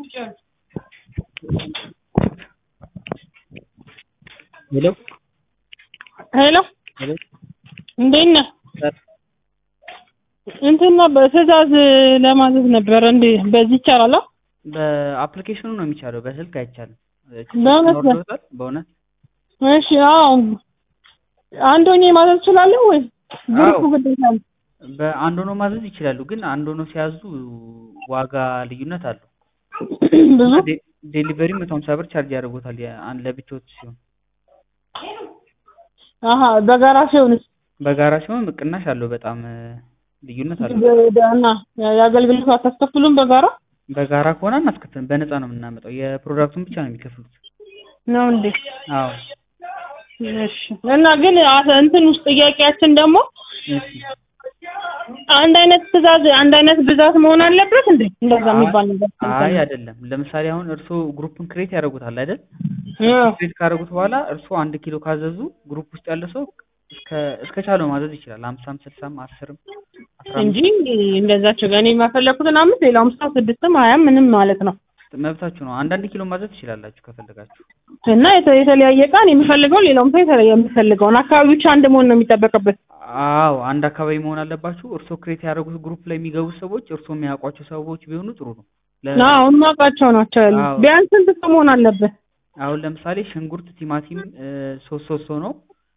ሄሎ ሄሎ ሄሎ እንዴት ነህ? እንትን ነበር ትዕዛዝ ለማዘዝ ነበረ። እንዴ በዚህ ይቻላል? በአፕሊኬሽኑ ነው የሚቻለው፣ በስልክ አይቻልም። በእውነት ነው? ወርዶታል በእውነት እሺ። አዎ አንድ ሆኜ ማዘዝ እችላለሁ ወይ? ግሩፕ አዎ። ግዴታ ነው? በአንድ ሆኖ ማዘዝ ይችላሉ፣ ግን አንድ ሆኖ ሲያዙ ዋጋ ልዩነት አለው። ብዙ ዴ- ዴሊቨሪ መቶ ሀምሳ ብር ቻርጅ ያደርጎታል የአንድ ለብቻዎት ሲሆን፣ አሀ በጋራ ሲሆንስ? በጋራ ሲሆን ቅናሽ አለው። በጣም እ፣ ልዩነት አለው። እና የአገልግሎት አታስከፍሉም በጋራ በጋራ ከሆነ አናስከፍልም፣ በነፃ ነው የምናመጣው። የፕሮዳክቱን ብቻ ነው የሚከፍሉት። ነው እንዴ? አዎ እሺ። እና ግን አ- እንትን ውስጥ ጥያቄያችን ደግሞ እሺ። አንድ አይነት ትዕዛዝ አንድ አይነት ብዛት መሆን አለበት እንዴ? እንደዛ የሚባል ነገር አይ አይደለም። ለምሳሌ አሁን እርስዎ ግሩፕን ክሬት ያደርጉታል አይደል? አዎ። ክሬት ካደረጉት በኋላ እርስዎ አንድ ኪሎ ካዘዙ ግሩፕ ውስጥ ያለ ሰው እስከ እስከ ቻለው ማዘዝ ይችላል። ሀምሳም ስልሳም አስርም አስራ እንጂ አምስት እንደዛቸው ጋር እኔ የማፈለኩትን አምስት ሌላውም ሰው ስድስትም ሀያም ምንም ማለት ነው። መብታችሁ ነው። አንዳንድ ኪሎ ማዘዝ ትችላላችሁ ከፈለጋችሁ። እና የተ- የተለያየ እቃ እኔ የምፈልገው ሌላውም ሰው የተለያየ የሚፈልገውን አካባቢ ብቻ አንድ መሆን ነው የሚጠበቅበት። አዎ አንድ አካባቢ መሆን አለባችሁ። እርስዎ ክሬት ያደረጉት ግሩፕ ላይ የሚገቡ ሰዎች እርስዎ የሚያውቋቸው ሰዎች ቢሆኑ ጥሩ ነው። ለ- አዎ የማውቃቸው ናቸው ያሉ። አዎ። ቢያንስ ስንት ሰው መሆን አለበት? አሁን ለምሳሌ ሽንኩርት፣ ቲማቲም እ፣ ሶስት ሶስት ሰው ነው።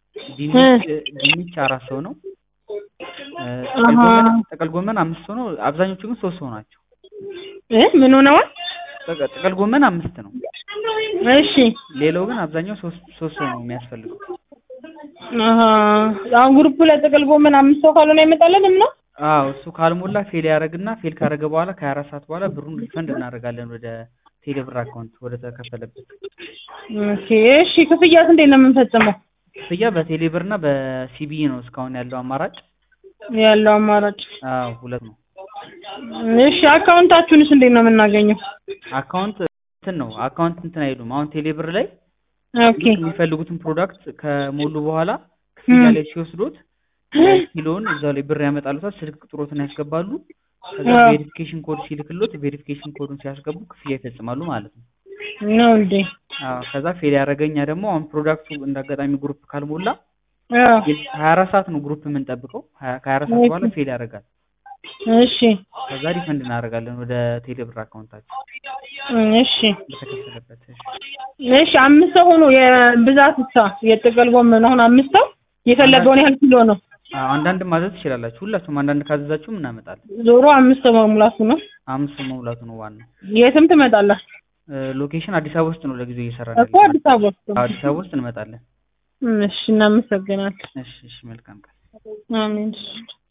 ድንች ድንች አራት ሰው ነው። እ፣ ጥቅል አሃ። ጎመን ጥቅል ጎመን አምስት ሰው ነው። አብዛኞቹ ግን ሶስት ሰው ናቸው። እ ምን ሆነዋል? ጥቅ- ጥቅል ጎመን አምስት ነው። እሺ ሌላው ግን አብዛኛው ሶስት ሶስት ሰው ነው የሚያስፈልገው። አሀ። አሁን ግሩፕ ላይ ጥቅል ጎመን አምስት ሰው ካልሆነ አይመጣልንም ነው? አዎ እሱ ካልሞላ ፌል ያደርግና ፌል ካደረገ በኋላ ከሀያ አራት ሰዓት በኋላ ብሩን ሪፈንድ እናደርጋለን ወደ ቴሌብር አካውንት ወደ ተከፈለበት። ኦኬ እሺ። ክፍያስ እንዴት ነው የምንፈጽመው? ክፍያ በቴሌብር እና በሲቢኢ ነው እስካሁን ያለው አማራጭ። ያለው አማራጭ አዎ ሁለት ነው። እሺ። አካውንታችሁንስ እንዴት ነው የምናገኘው? አካውንት እንትን ነው አካውንት እንትን አይሉም። አሁን ቴሌብር ላይ ኦኬ ልክ የሚፈልጉትን ፕሮዳክት ከሞሉ በኋላ ክፍያ ም። ላይ ሲወስዱት ኪሎውን እዛው ላይ ብር ያመጣሉታል። ስልክ ቁጥሮትን ያስገባሉ። ከዛ አዎ። ቬሪፊኬሽን ኮድ ሲልክሎት ቬሪፊኬሽን ኮዱን ሲያስገቡ ክፍያ ይፈጽማሉ ማለት ነው። ነው እንዴ? አዎ ከዛ ፌል ያደረገኛ ደግሞ አሁን ፕሮዳክቱ እንደ አጋጣሚ ግሩፕ ካልሞላ አዎ። ሀያ አራት ሰዓት ነው ግሩፕ የምንጠብቀው። ሀያ- ከሀያ አራት ሰዓት በኋላ ፌል ያደርጋል። እሺ ከዛ ሪፈንድ እናደርጋለን ወደ ቴሌብር አካውንታችን እሺ በተከፈለበት። እሺ። እሺ አምስት ሰው ሆኖ የብዛት ሳ የጥቅል ጎመን አሁን አምስት ሰው የፈለገውን ያህል ኪሎ ነው። አዎ አንዳንድ ማዘዝ ትችላላችሁ። ሁላችሁም አንዳንድ ካዘዛችሁም እናመጣለን። ዞሮ አምስት ሰው መሙላቱ ነው። አምስት ሰው መሙላቱ ነው ዋናው። የትም ትመጣለህ እ፣ ሎኬሽን አዲስ አበባ ውስጥ ነው ለጊዜው እየሰራን እኮ ያለነው። አዲስ አበባ ውስጥ አዎ፣ አዲስ አበባ ውስጥ እንመጣለን። እሺ እናመሰግናለን። እሺ፣ እሺ፣ መልካም ቀን። አሜን።